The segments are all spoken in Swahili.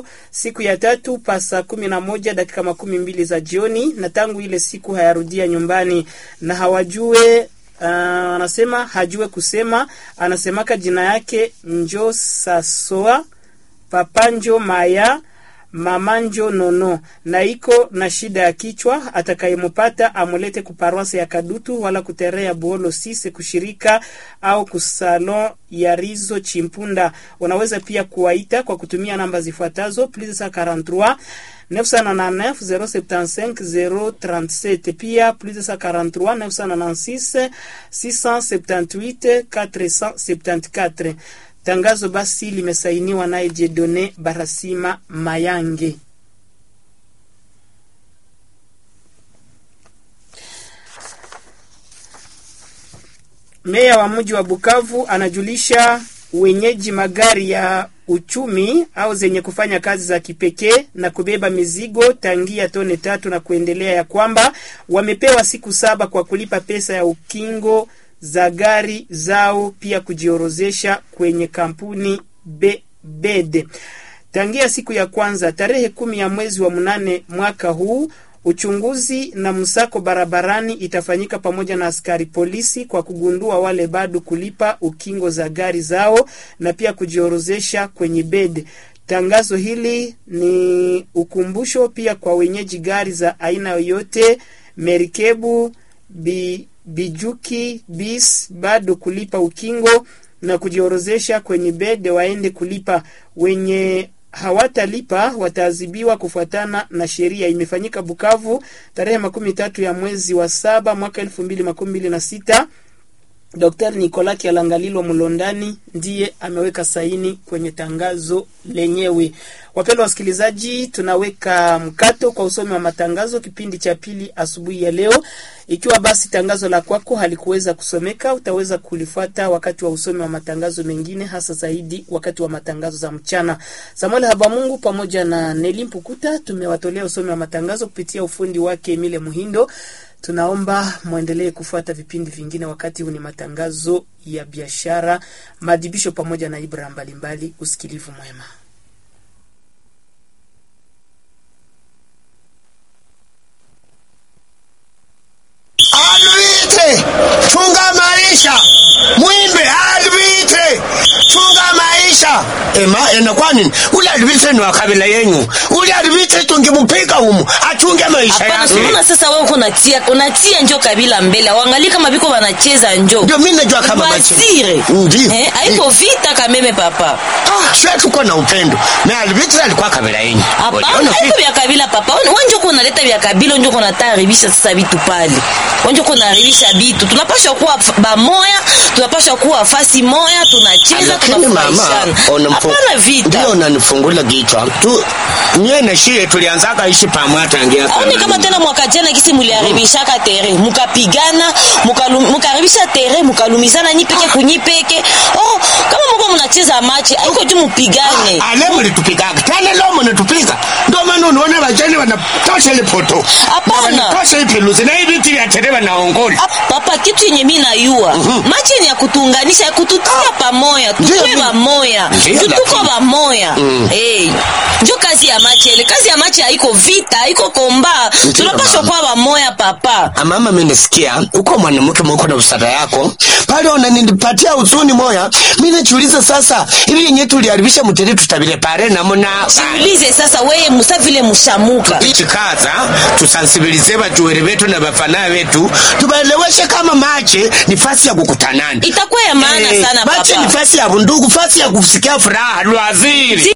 leo siku ya tatu pa saa kumi na moja dakika makumi mbili za jioni, na tangu ile siku hayarudia nyumbani na hawajue Uh, anasema hajue kusema, anasemaka jina yake njo sasoa papanjo maya mamanjo nono na iko na shida ya kichwa. Atakayemupata amulete kuparwase ya Kadutu wala kuterea buolo sise kushirika au kusalon ya Rizo Chimpunda. Unaweza pia kuwaita kwa kutumia namba zifuatazo plus 43 999 075 037 pia plus 43 996 678 474. Tangazo basi limesainiwa naye Jedone Barasima Mayange. Meya wa mji wa Bukavu anajulisha wenyeji magari ya uchumi au zenye kufanya kazi za kipekee na kubeba mizigo tangia tone tatu na kuendelea, ya kwamba wamepewa siku saba kwa kulipa pesa ya ukingo za gari zao, pia kujiorozesha kwenye kampuni BED tangia siku ya kwanza tarehe kumi ya mwezi wa mnane mwaka huu. Uchunguzi na msako barabarani itafanyika pamoja na askari polisi kwa kugundua wale bado kulipa ukingo za gari zao na pia kujiorozesha kwenye BED. Tangazo hili ni ukumbusho pia kwa wenyeji gari za aina yoyote, merikebu bi bijuki bis bado kulipa ukingo na kujiorozesha kwenye bede waende kulipa. Wenye hawatalipa wataadhibiwa kufuatana na sheria. Imefanyika Bukavu tarehe makumi tatu ya mwezi wa saba mwaka elfu mbili makumi mbili na sita. Dr. Nicolas Kialangalilwa Mlondani ndiye ameweka saini kwenye tangazo lenyewe. Wapendwa wasikilizaji, tunaweka mkato kwa usomi wa matangazo kipindi cha pili asubuhi ya leo. Ikiwa basi tangazo la kwako halikuweza kusomeka, utaweza kulifuata wakati wa usomi wa matangazo mengine, hasa zaidi wakati wa matangazo za mchana. Samuel Habamungu pamoja na Neli Mpukuta tumewatolea usomi wa matangazo kupitia ufundi wake Emile Muhindo. Tunaomba mwendelee kufuata vipindi vingine. Wakati huu ni matangazo ya biashara, maadhibisho pamoja na ibra mbalimbali. Usikilivu mwema. Alvite, chunga maisha. Mwimbe Alvite, chunga maisha. Ema, ena kwa nini? Ule Alvite ni wa kabila yenyu. Ule Alvite tungemupiga humu, achunge maisha Hapana, yake. tunaona sasa wewe uko unatia unatia njo kabila mbele. Waangalie kama biko wanacheza njo. Ndio mimi najua kama machi. Wasire. Ndio. Eh, haiko vita kameme papa. Ah, sio tuko na upendo. Na Alvite alikuwa kabila yenyu. Hapana, Uliona haiko vipi? vya kabila papa. Wewe njo uko unaleta vya kabila, njo uko unataribisha sasa vitu pale. Wewe njo uko unaharibisha vitu. Tunapaswa kuwa f- bamoya, tunapaswa kuwa fasi moya, tunacheza, Lakini mama, tunafurahishana. unamfu- Hapana vita. ndio unanifungula kichwa tu. Mie na shie tulianzaka ishi pamoja tangia aone kama tena mwaka jana kisi muliharibishaka tere mukapigana mukalum- mukaharibisha tere mukalumizana nyipeke kunyipeke oh kama muko mnacheza machi aiko tu mupigane ale mlitupigaga tena leo mnatupiga ndio maana unaona vajani wanatosha ile poto Hapana. Na wanatosha hii peluzi na hii viti vya tere wanaongola Ah, papa kitu yenye mi nayua machi ni ya kutuunganisha ya kututia pamoya Ndio, tukue ndio. bamoya Ndio, Ju tuko lakini- bamoya hey. njo kazi ya machi ele kazi ya machi haiko vita haiko komba Ndio, tunapaswa mama. kuwa bamoya papa mama menisikia uko mwanamke mwako na usara yako pale unanipatia huzuni moya mi najiuliza sasa hivi yenye tuliharibisha mtere tutabile pare namuna jiulize sasa weye musa vile mushamuka ichikaza tusansibilize bajuwere betu na bafana betu tubaeleweshe kama mache ni fasi ya kukutanana itakuwa ya maana Eh, sana mache papa ni fasi ya bundugu fasi ya kusikia furaha lwaziri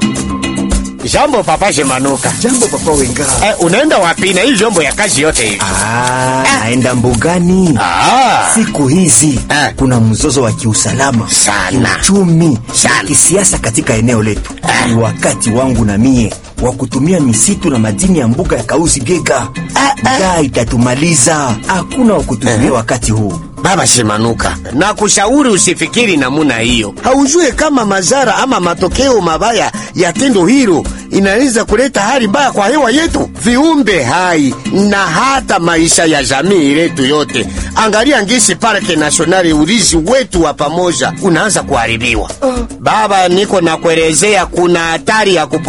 jambo papa shemanuka Jambo papa Wenga. eh, unaenda wapi na hii vyombo ya kazi yote hivi Ah, naenda mbugani. Ah. Siku hizi Ah. kuna mzozo wa kiusalama Sana. kiuchumi Sana. na kisiasa katika eneo letu. Ni wakati wangu na mie wa kutumia misitu na madini ya mbuga ya Kausi Biega. Njaa itatumaliza, hakuna wa kutumia wakati huu. Baba Shimanuka, na kushauri usifikiri namuna hiyo. Haujue kama madhara ama matokeo mabaya ya tendo hilo inaweza kuleta hali mbaya kwa hewa yetu, viumbe hai na hata maisha ya jamii letu yote. Angalia ngisi parke nasionali, urizi wetu wa pamoja unaanza kuharibiwa. Baba, niko na kuelezea, kuna hatari ya kupo